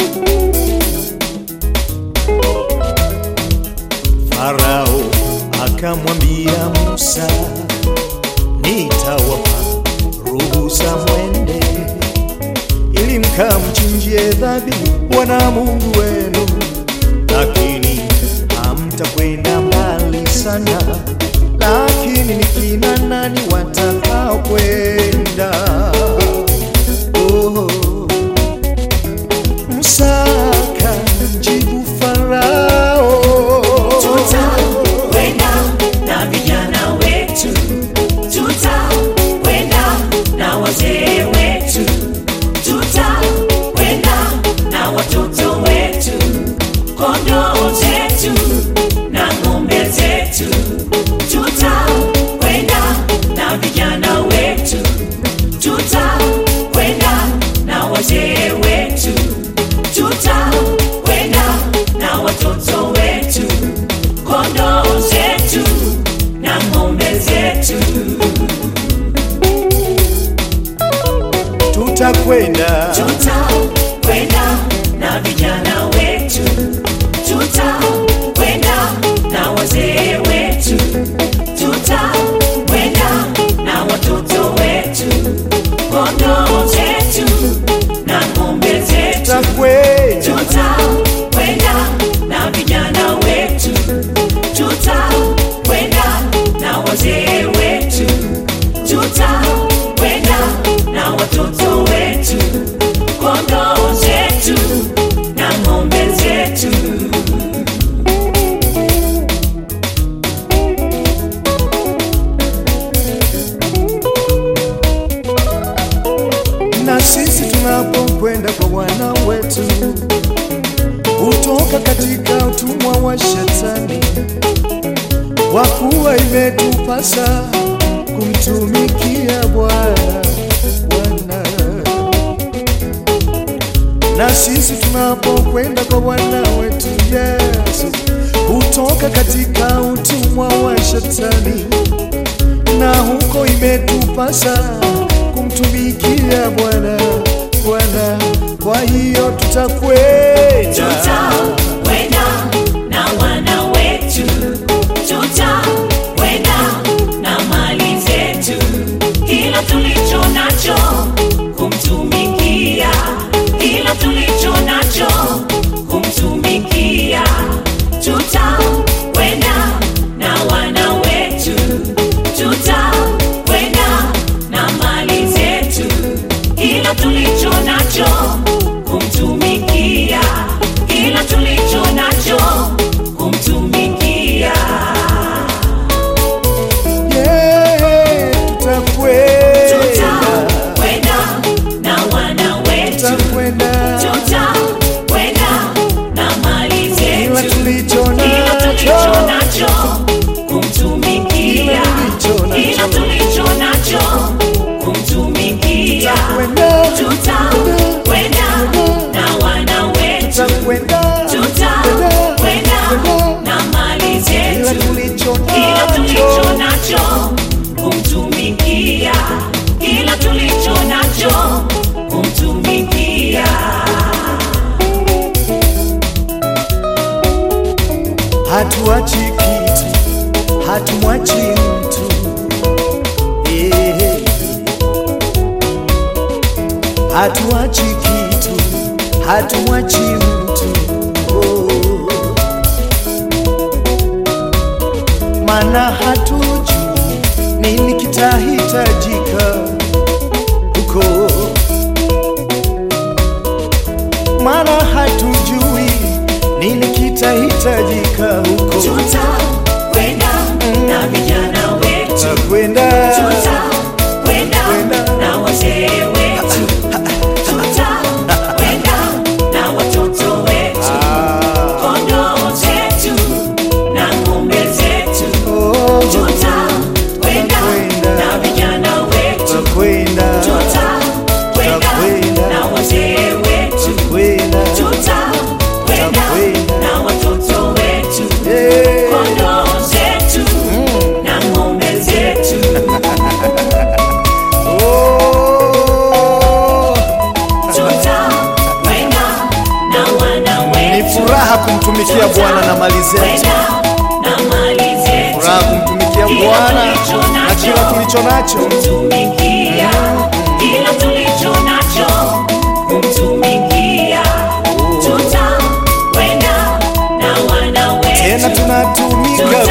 Farao akamwambia Musa, nitawapa ruhusa mwende, ili mkamchinjie dhabihu Bwana Mungu wenu, lakini hamtakwenda mbali sana. Lakini ni kina nani watakao kwenda? Oh. Musa akamjibu Farao, Tutakwenda na vijana wetu, tutakwenda na wazee wetu, tutakwenda na watoto wetu, kondoo zetu na ng'ombe zetu, tutakwenda na vijana wetu, tutakwenda na wazee wetu, tutakwenda na watoto wetu kondoo zetu na ng'ombe zetu tutakwenda tutakwenda na vijana wetu tutakwenda na wazee wetu tutakwenda na watoto wetu kondoo zetu na ng'ombe zetu tutakwenda tutakwenda na vijana wetu, tutakwenda na wazee wetu, tutakwenda na watoto wetu, kondoo zetu na ng'ombe zetu. na sisi tunapokwenda kwa Bwana wetu hutoka katika utumwa wa Shetani, kwa kuwa imetupasa kumtumikia Bwana Bwana. Na sisi tunapokwenda kwa Bwana wetu Yesu hutoka katika utumwa wa Shetani, na huko imetupasa kumtumikia Bwana Bwana. Kwa hiyo tutakwenda Tutakwenda na wana wetu, tutakwenda na mali zetu, kila tulicho nacho kumtumikia, kila tulicho nacho kumtumikia. Tutakwenda na wana wetu, tutakwenda na mali zetu, kila tulicho nacho kumtumikia, kila tulicho nacho kumtumikia. yeah, tutakwenda Tutakwenda na wana wetu, tutakwenda tutakwenda na mali kila zetu, tulicho kila tulicho nacho nacho kumtumikia, Kila tulicho kila nacho. tulicho nacho kumtumikia. Tutakwenda, Tutakwenda na wana wetu, tutakwenda tutakwenda na mali kila zetu, tulicho kila tulicho nacho nacho kumtumikia, kila tulicho nacho kumtumikia. hatuachi kitu, hatumwachi mtu Eh. hatuachi kitu, hatumwachi mtu oh. Maana hatujui nini kitahitajika huko, maana hatujui nini kitahitajika huko. Tutakwenda na vijana wetu, Tutakwenda tutakwenda na wazee wetu, tutakwenda na watoto wetu, kondoo zetu na ng'ombe zetu, oh, tutakwenda na vijana wetu, tutakwenda tutakwenda na wazee wetu, tutakwenda tutakwenda na watoto wetu, furaha kumtumikia Bwana na mali zetu, Kwenda na mali zetu. furaha kumtumikia Kila Bwana tulicho na nacho. kila tulicho nacho. Kumtumikia. Kila tulicho nacho. Kumtumikia. Tutakwenda na wana wetu. Tena tunatumika